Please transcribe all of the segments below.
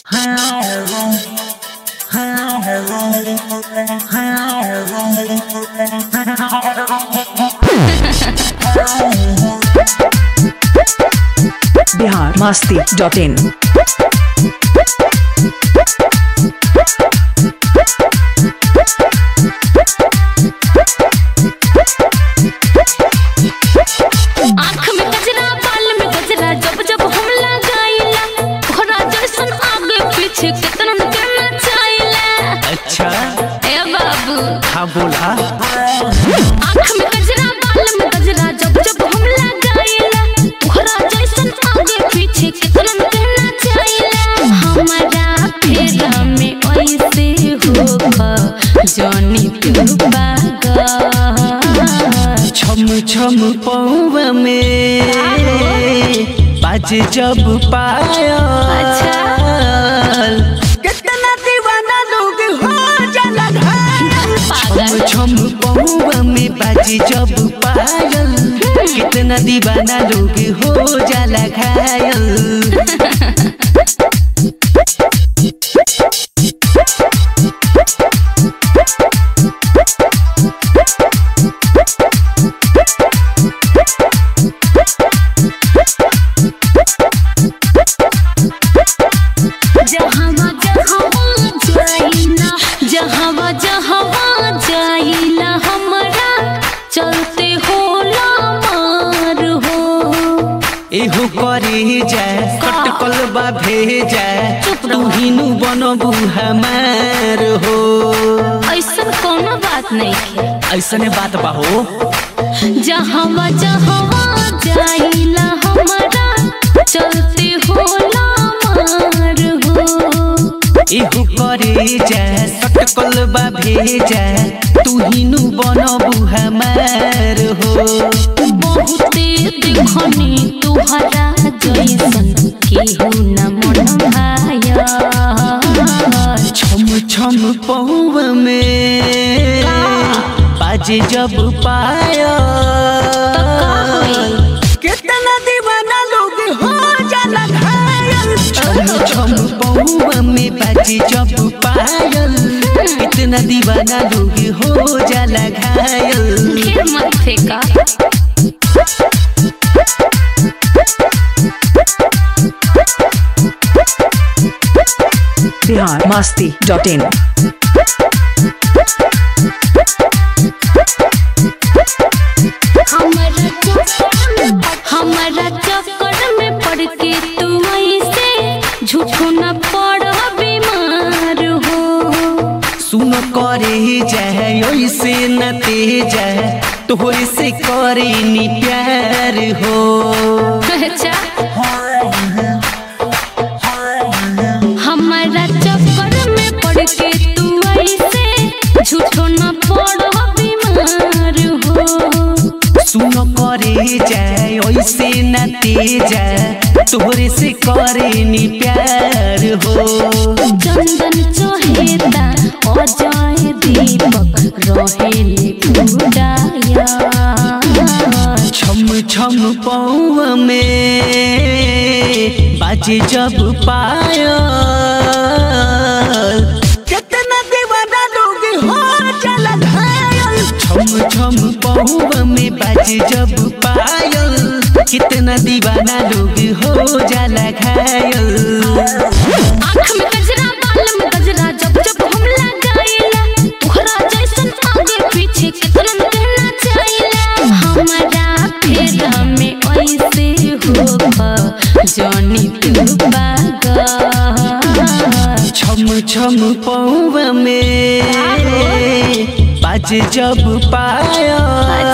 Bihar Masti dot in आँख में गजरा बाल में गजरा जब जब हम लगाइला ओकरा जैसन आगे पीछे कितना के नचाइला अच्छा ए बाबू हाँ बोला आँख में गजरा बाल में गजरा जब जब हम लगाइला ओकरा जैसन आगे पीछे कितना के नचाइला हमारा फेरा में ऐसे होगा जानी तू पागल छम छम पौवा में बाजे जब पायल अच्छा। कितना दीवाना लोग हो जाला घायल छम पागल छम पौवा में बाजे जब पायल कितना दीवाना लोग हो जाला घायल जहवा जहवा जाइला जहवा जहवा जाइला हमरा चलते होला मार हो एहो करे जाए कटकल बा भेजा तू हिनु बनबू हमार हो ऐसन कोनो बात नहीं है ऐसने बात बा हो जहवा जहवा जाइला हमरा चलते होला मार हो एहो करे जाए कटकल बा भेजा तू हिनु बनबू हमार हो बहुते देखनी तुहरा जैसन केहू न मन भाया छम छम पौव में बाजे जब पायल कितना दीवाना लोग हो जाला घायल छम छम पौव में बाजे जब पायल कितना दीवाना लोग हो जाला घायल ढेर मत फेंका बिहार मस्ती डॉट इन हमारा चक्कर में हमारा चक्कर में पड़ के तू ऐसे झूठो न पड़ बीमार हो सुन करे जाए ऐसे न ते जाए तोहरे से करे नी प्यार हो अच्छा हमारा चक्कर में पड़ के तू ऐसे झूठो न पड़ बीमार हो सुन करे जाए ऐसे न ते जाए तोहरे से करे नी प्यार हो चंदन चहेता अजय दीपक रहेले उड़ाया छम छम पौव में बाजे जब पायल कितना दीवाना लोग हो जाला घायल छम छम पौव में बाजे जब पायल कितना दीवाना लोग हो जाला घायल आँख में गजरा बाल में गजरा जब जब हम लगाइला तोहरा जैसन आगे पीछे कितना कहना चाहिए हमारा फेरा में ऐसे होगा जानी तू पागल छम छम पौव में बाजे जब पायल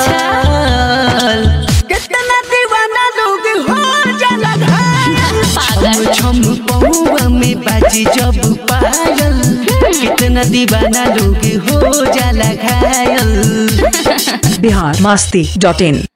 कितना दीवाना लोग हो जाला घायल पागल छम छम पौव में बाजे जब पायल कितना दीवाना लोग हो जाला घायल बिहार मस्ती डॉट इन